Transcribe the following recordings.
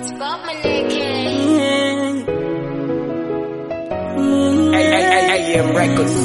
Spot my nigga. AM Records.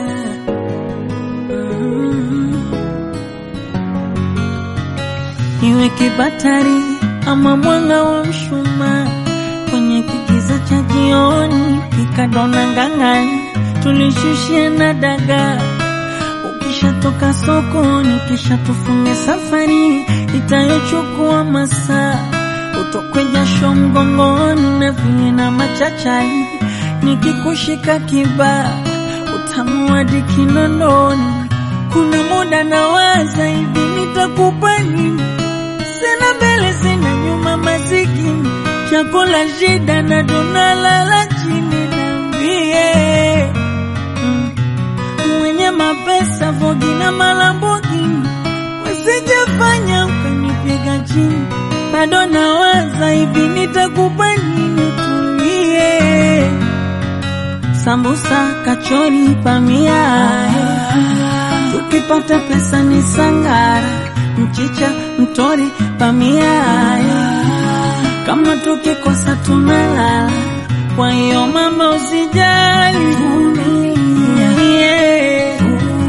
Iwe kibatari ama mwanga wa mshumaa kwenye kigiza cha jioni, kikadona ngang'ani, tulishushia na dagaa. Ukishatoka sokoni, kisha tufunge safari itayochukua masaa, utokwe jasho mgongoni na vinye na machachari, nikikushika kibaa utamu hadi kinondoni. Kuna muda nawaza hivi, nitakupa nini? Sina mbele sina nyuma, masikini chakula shida na tunalala chini. Niambie mm, mwenye mapesa Vogi na Malambogini wasijafanya ukanipiga chini, bado nawaza hivi, nitakupa nini? Tulie sambusa, kachori, pamia tukipata pesa ni sangara, mchicha, mtori, pamia kama tukikosa tunalala. Kwa hiyo mama, usijali, vumilia, yeah.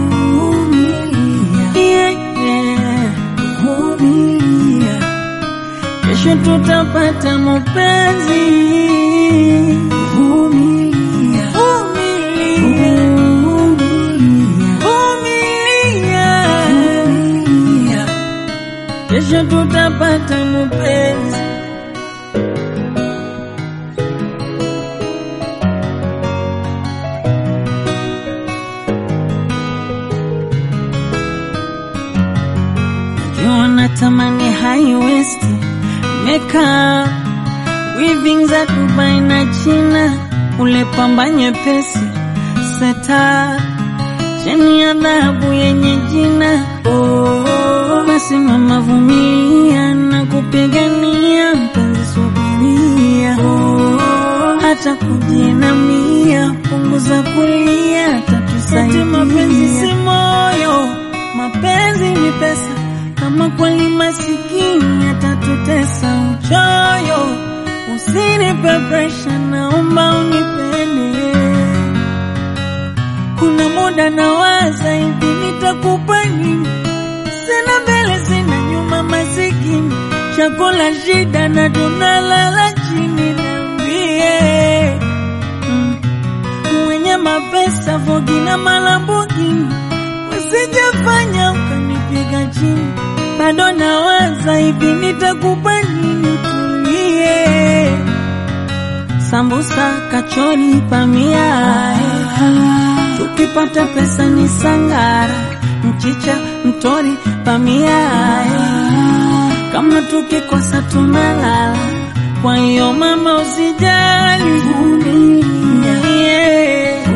Yeah, yeah. Vumilia. Kesho tutapata mapenzi. Vumilia. Vumilia. Vumilia. Kesho tutapata mapenzi. Najua natamani high waist makeup weaving za Dubai na China, ule pamba nyepesi seta cheni ya dhahabu yenye jina oh, basi mama vumilia na kupigania mpenzi, subiria oh, hata kujinamia, punguza kulia, tatusaidia. Mapenzi si moyo, mapenzi ni pesa. Kama kweli masikini atatutesa uchoyo, usinipe presha, naomba unipende. Kuna muda nawaza hivi, nitakupa nini? Sina mbele sina nyuma, masikini chakula shida na tunalala chini. Niambie mm, mwenye mapesa Vogi na Malambogini wasijafanya ukanipiga chini, bado nawaza hivi, nitakupa nini? Tulie sambusa, kachori, pamia tukipata pesa ni sangara, mchicha, mtori, pamia kama tukikosa tunalala. Kwa hiyo mama, usijali, vumilia, yeah.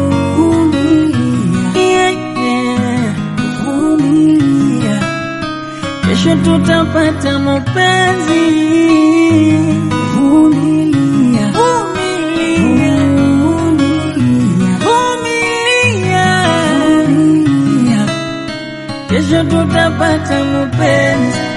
Yeah, yeah. Vumilia. Kesho tutapata mapenzi. Vumilia. Vumilia. Vumilia. Kesho tutapata mapenzi.